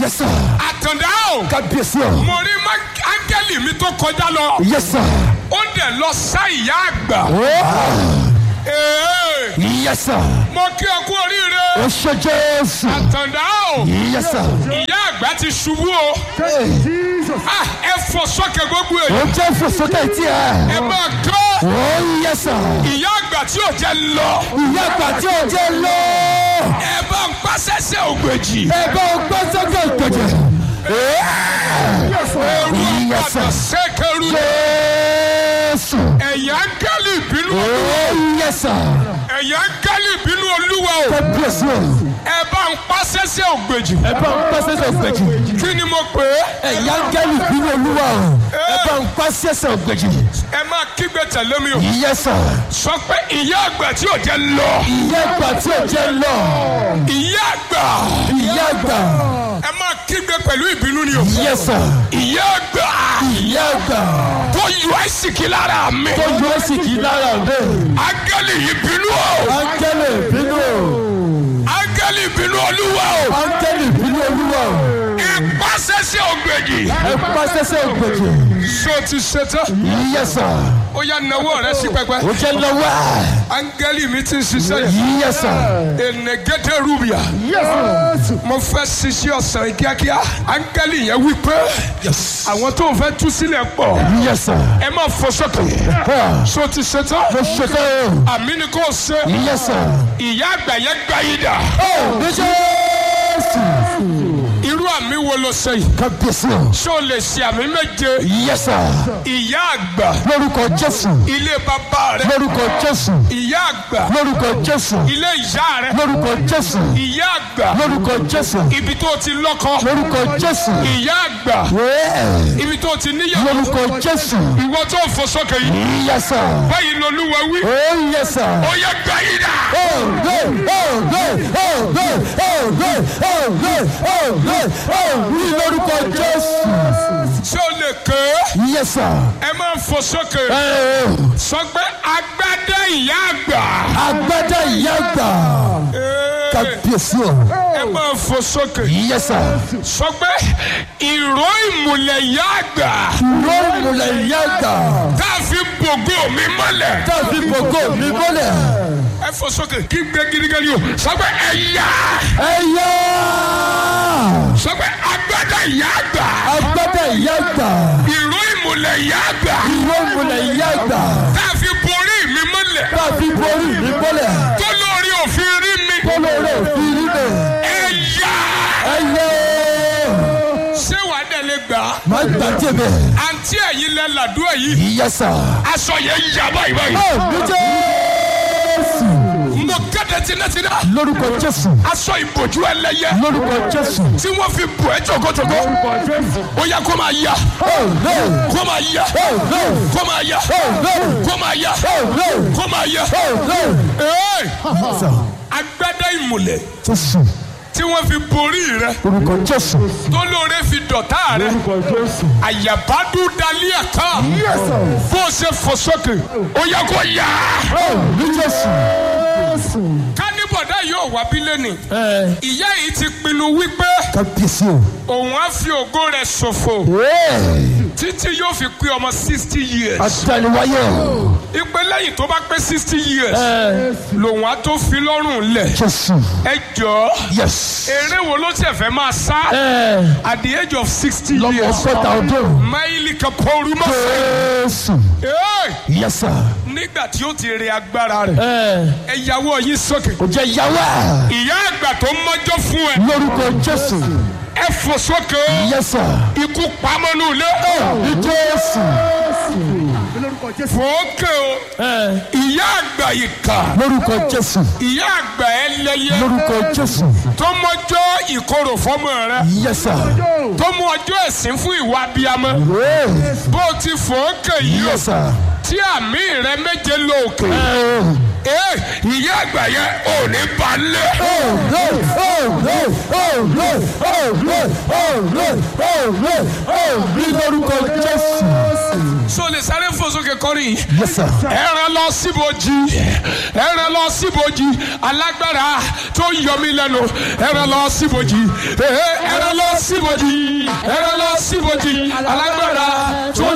Yes, sir. àtàndá o Kábíyèsí o. mo rí má- áńgẹ́lì mi tó kọjá lọ Yes, sir. ó dẹ̀ lọ sá ìyá àgbà Oh. Ee, Yes, sir. mo kí ọ kú oríire Ó ṣe Jésù. àtàndá o Yes, sir. ìyá àgbà ti ṣubú o Hey. Ah, ẹ fò sókè gbogbo èyí Ó jẹ́ ìfòsókè tí ẹ ẹ. máa kọ́ Oh, yes, sir. ìyá àgbà tí ò jẹ́ lọ Ìyá àgbà tí ò jẹ́ lọ. ẹ bá ń pàṣẹṣẹ ògbèjì Ẹ bá o gbọ́ sókè ìgbèjì. ooru Yes, sir. àpàtà sẹ́kẹ̀rù Jésù. ẹ̀yà áńgẹ́lì ìbínú Oh, yes, sir. ẹ̀yà áńgẹ́lì ìbínú olúwa o Kábíyèsí o. ẹ bá ń pàṣẹṣẹ ògbèjì Ẹ bá o gbọ́ sókè ìgbèjì. kí ni mo pè é Ẹ̀yà áńgẹ́lì bínú olúwa o. Ẹ bá ń pa sẹ́sẹ̀ ògbèjì. ẹ máa kígbe tẹ̀lé mi o Yes, sir. sọ pé ìyá àgbà tí ò jẹ́ lọ Ìyá àgbà tí ò jẹ́ lọ. ìyá àgbà Ìyá àgbà. ẹ máa kígbe pẹ̀lú ìbínú ni o Yes, sir. ìyá àgbà Ìyá àgbà. tó yọ àìsíkí lára mi Tó yọ ẹ́ sì kí lára rẹ̀. áńgẹ́lì ìbínú o Áńgẹ́lì bínú o. áńgẹ́lì ìbínú olúwa o Áńgẹ́lì bínú olúwa o. ẹ pàṣẹṣẹ ògbèjì Ẹ pa sẹ́sẹ̀ ògbèjì. ṣé o ti ṣetán Yes, sir. ó yá nawọ́ rẹ sí pẹpẹ Ó jẹ́ lọ́wọ́. áńgẹ́lì mi ti ń ṣiṣẹ́ yìí Yes, sir. enegede rubia Yes, sir. mo fẹ́ ṣiṣẹ́ ọ̀sán yìí kíákíá áńgẹ́lì yẹn wí pé àwọn tó ń fẹ́ tú sílẹ̀ pọ̀ Yes, sir. ẹ má fọ sókè Ah, ṣé o ti ṣetán Mo ṣetán o. àmì ni kò ṣe Yes, sir. ìyá àgbà yẹn gbá yìí dà Oh, ní Jésù. irú àmì wo ló ṣe yìí Kábíyèsí o. ṣé o lè ṣe àmì méje Yes, sir. ìyá àgbà Lórúkọ Jésù. ilé bàbá rẹ Lórúkọ Jésù. ìyá àgbà Lórúkọ Jésù. ilé ìyá rẹ Lórúkọ Jésù. ìyá àgbà Lórúkọ Jésù. ibi tó ti lọ́kọ Lórúkọ Jésù. ìyá àgbà Yeah. ibi tó ti níyàwó Lórúkọ Jésù. ìwọ tó ń fò sókè yìí Yes, sir. báyìí lolúwa wí Oh, yes, sir. ó yẹ gbá yìí dà Oh, good, oh, good, oh, good, oh, good, oh, good, oh, good, oh, ní lórúkọ Jésù. ṣé o lè ké Yes, sir. ẹ máa ń fò sókè Eh, sọ pé agbádá ìyá àgbà Agbádá ìyá àgbà. Ee, Kábíyèsí o. ẹ máa ń fò sókè Yes, sir. sọ pé ìró ìmùlẹ̀ ìyá àgbà Ló múlẹ̀ ìyá àgbà. tá a fi bògó mi mọ́lẹ̀ Tàbí gbogbo mi mọ́lẹ̀. ẹ fò sókè kí gbé gidigidi o sọ pé ẹ̀yà Ẹ yá. sọ pé agbádá ìyá àgbà Agbádá ìyá àgbà. ìró ìmùlẹ̀ ìyá àgbà Ló múlẹ̀ ìyá àgbà. tá a fi borí mi mọ́lẹ̀ Tàbí borí mi mọ́lẹ̀. tó lórí òfin rí mi Kólóró òfin rí mi. ẹ̀yà Ẹ yá. ṣé wàá dẹ̀ lè gbà á Má gbàjẹ́ bẹ̀. àǹtí ẹ̀yin lẹ làdúrà yìí Yes, sir. aṣọ yẹn yà báyìí báyìí Oh, ní Jésù. mo kéde tinátiná Lórúkọ Jésù. aṣọ ìbòjú ẹlẹ́yẹ Lórúkọ Jésù. tí wọ́n fi bò ẹ́ jọ̀gọ́jọ̀gọ́ ó yẹ kó máa yá Oh, no. kó máa yá Oh, no. kó máa yá Oh, no. kó máa yá Oh, no. kó máa yá Oh, no. Ee, Yes, sir. agbádá ìmùlẹ̀ Jésù. tí wọ́n fi borí rẹ Lórúkọ Jésù. tó lóore fi dọ̀tá rẹ Jésù. àyàbádú dalí ẹ̀ka Yes, sir. bó o ṣe fò sókè ó yẹ kó yá Oh, ní Jésù. kánibọ̀dá yóò wá bí lẹ́nì Ẹ ìyá yìí ti pinnu wípé kábíyèsí o. òun á fi ògo rẹ̀ ṣòfò Ee. títí yóò fi pé ọmọ sixty years Àtàlùwáyé o. ìpè lẹ́yìn tó bá pé sixty years Ẹ lòun á tó fi lọ́rùn lẹ̀ Jésù. ẹ jọ̀ọ́ Yes. eré wo ló tẹ̀ fẹ́ máa sá Ẹ at the age of sixty lọ́mọ years ọgọ́ta ọdún. máìlì kan pọ́ọ́rù mọ́ fẹ́. Jésù. Yes, sir. nígbà tí ó ti rí agbára rẹ̀ Ẹ ẹ yàwó yín sókè. kò jẹ́ yàwá. ìyá àgbà tó mọ́jọ́ fún ẹ Lórúkọ Jésù. ẹ fò sókè Yes, sir. ikú pamọ́nú ilé Ní Jésù. fòókè o Ẹ ìyá àgbà ìkà lórúkọ Jésù. ìyá àgbà ẹlẹ́yẹ Lórúkọ Jésù. tó mọ́jọ́ ìkorò fọ́mọ rẹ Yes, sir. tó mú ọjọ́ ẹ̀sìn fún ìwà abiyamọ Ee. bó o ti fòókè yìí o Yes, sir. tí àmì rẹ méje lóòkè Ẹ ee ìyá àgbà yẹn ò ní balẹ̀. Oh, no. Oh, no. Oh, no. Oh, no. Oh, no. Oh, no. Oh, ní lórúkọ Jésù. so lè sáré fò sókè kọrin Yes, sir. ẹran lọ síbojì ẹran lọ síbojì alágbára tó ń yọ mí lẹ́nu ẹran lọ síbojì ẹran lọ síbojì ẹran lọ síbojì alágbára tó ń